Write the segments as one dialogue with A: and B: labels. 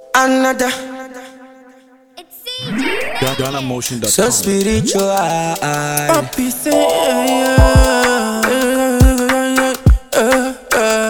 A: another.
B: It's CJ.
C: GhanaMotion.com.
A: So spiritual.
D: Papi say yeah, yeah,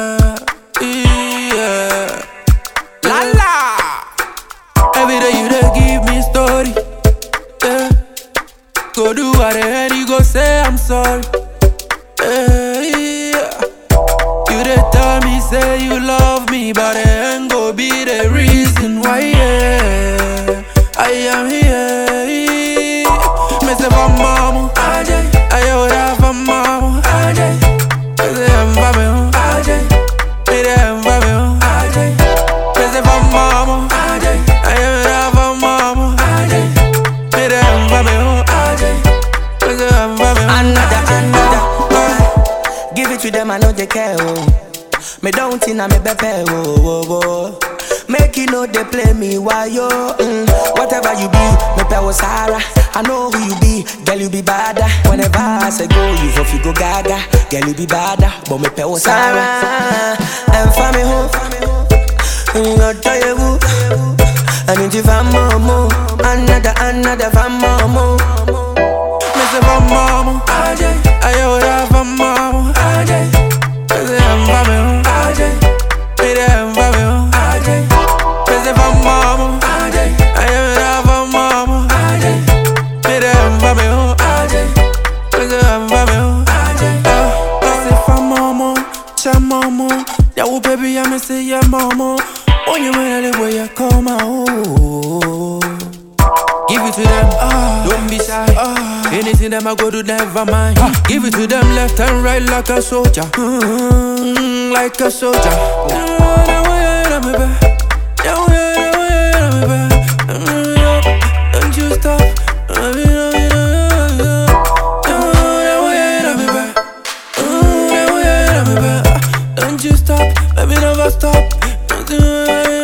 D: yeah. La la. Every day you dey give me story. Yeah. Go do what the hell you go say I'm sorry. Yeah, yeah. You dey tell me say you love me, but it ain't go be the reason why. Yeah, I am here. Me say for mama, I would have for mama. Me say I'm for me, me say I'm for me. Me say for mama, I would have for mama. Me say I'm for me, me say I'm for me.
A: Another, another. Uh, give it to them, I know they care. Oh. Me don't think I'm a bepe. Oh, oh, oh. Make you know they play me while yo. Mm. Whatever you be, me pay was Sarah. I know who you be, girl you be bada. Whenever I say go, you for you go gaga. Girl you be bada, but me pay was Sarah. And for me home, you tell you who. I need you for more, another, another for more.
D: Me say for mama, I would have for mama. Me say I'm for me, me say I'm for me. Me say for mama, I would have for mama. Me say I'm for me, me say I'm for me. Uh, Me say for mama, cha mama, yeah, oh baby, I me say yeah mama. Oh, you man, the way you come out. Give it to them, don't be shy. Anything them I go to, never mind. Give it to them left and right like a soldier, mm, like a soldier. Don't you stop. Don't you stop, baby, never stop.